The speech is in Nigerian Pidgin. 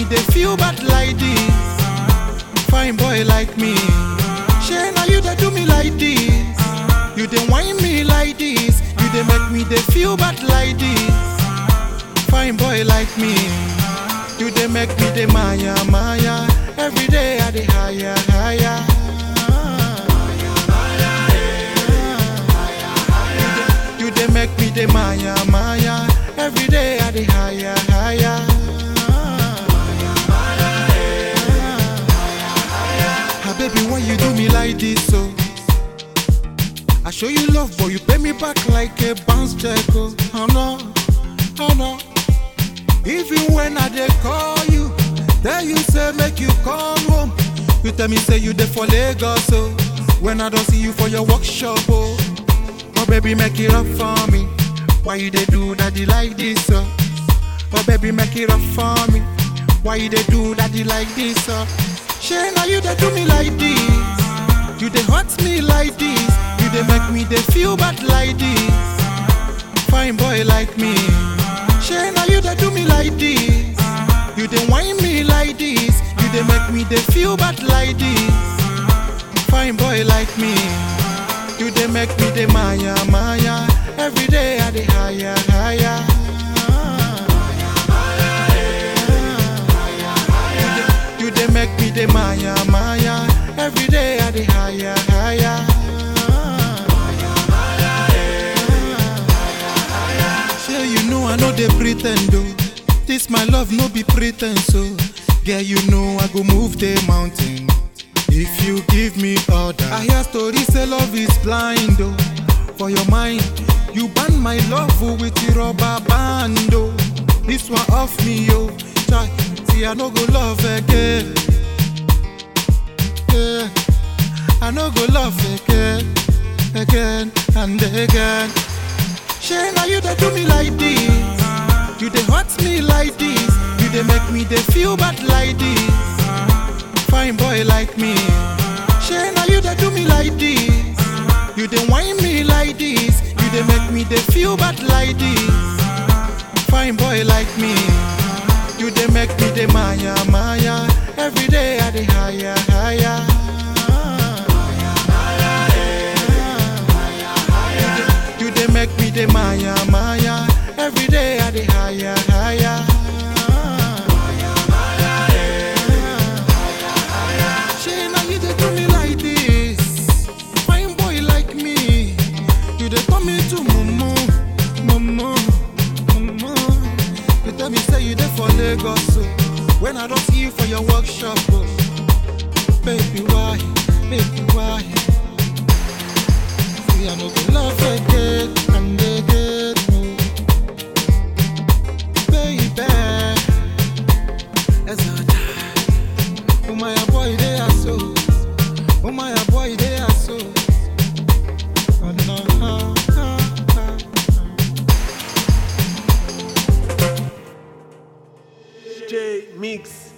me they feel bad like this. Fine boy like me. Shey now you they do me like this. You they whine me like this. You they make me they feel bad like this. Fine boy like me. You they make me the maya maya. Every day I the higher higher. You they make me the maya maya. Every day I the higher higher. Ah, baby, why you do me like this? So I show you love, but you pay me back like a bounce check. Oh, oh no, oh no. Even when I dey call you, tell you say make you come home. You tell me say you dey for Lagos, oh. When I don't see you for your workshop, oh. Oh baby, make it up for me. Why you dey do that you like this, oh? Oh baby, make it up for me. Why you dey do that you like this, oh? Shey now you dey do me like this. You dey hurt me like this. You dey make me dey feel bad like this. Fine boy like me. Shey now you dey do me like this. You dey whine me like this. You dey make me dey feel bad like this. Fine boy like me. You dey make me dey maya maya. Every day I dey higher higher. You dey make me dey maya maya. Every day I dey higher higher. Sure you know I know they pretend oh. This my love no be pretense oh. Girl you know I go move the mountain. If you give me order, I hear stories say love is blind oh. For your mind, you ban my love oh, with the rubber band oh. This one off me oh, Chai, see I no go love again. Yeah. I no go love again, again and again. Shey now you dey do me like this, you dey hurt me like this, you dey make me dey feel bad like this. Fine boy like me, shey now you dey do me like this, you dey whine me like this, you dey make me dey feel bad like this. Fine boy like me, you dey make me dey maya maya. Every day I dey higher higher. You dey make me dey maya maya. Every day I dey higher higher. Shey now you dey do me like this, fine boy like me. You dey turn me to mumu, mumu, mumu. You tell me say you dey for Lagos, oh. When I don't see you for your workshop, oh. Baby why, baby why? See I no go love again and again, oh. Baby, as I die, oh my boy they are so, oh my boy they are so. Oh, no, ah, ah, ah. J Mix.